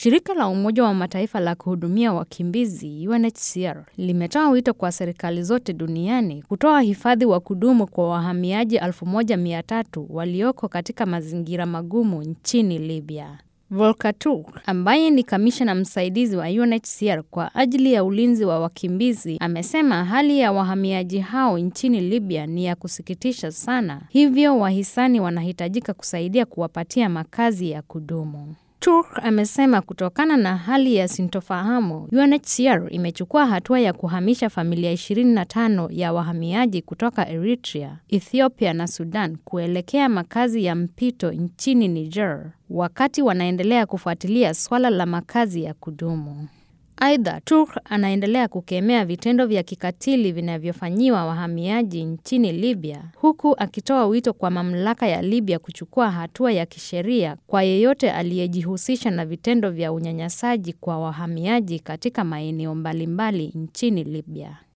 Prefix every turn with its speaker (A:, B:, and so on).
A: Shirika la Umoja wa Mataifa la kuhudumia wakimbizi UNHCR limetoa wito kwa serikali zote duniani kutoa hifadhi wa kudumu kwa wahamiaji 1300 walioko katika mazingira magumu nchini Libya. Volker Turk ambaye ni kamishna msaidizi wa UNHCR kwa ajili ya ulinzi wa wakimbizi amesema hali ya wahamiaji hao nchini Libya ni ya kusikitisha sana, hivyo wahisani wanahitajika kusaidia kuwapatia makazi ya kudumu. Turk amesema kutokana na hali ya sintofahamu, UNHCR imechukua hatua ya kuhamisha familia 25 ya wahamiaji kutoka Eritrea, Ethiopia na Sudan kuelekea makazi ya mpito nchini Niger, wakati wanaendelea kufuatilia swala la makazi ya kudumu. Aidha, Turk anaendelea kukemea vitendo vya kikatili vinavyofanyiwa wahamiaji nchini Libya, huku akitoa wito kwa mamlaka ya Libya kuchukua hatua ya kisheria kwa yeyote aliyejihusisha na vitendo vya unyanyasaji kwa wahamiaji katika maeneo mbalimbali nchini Libya.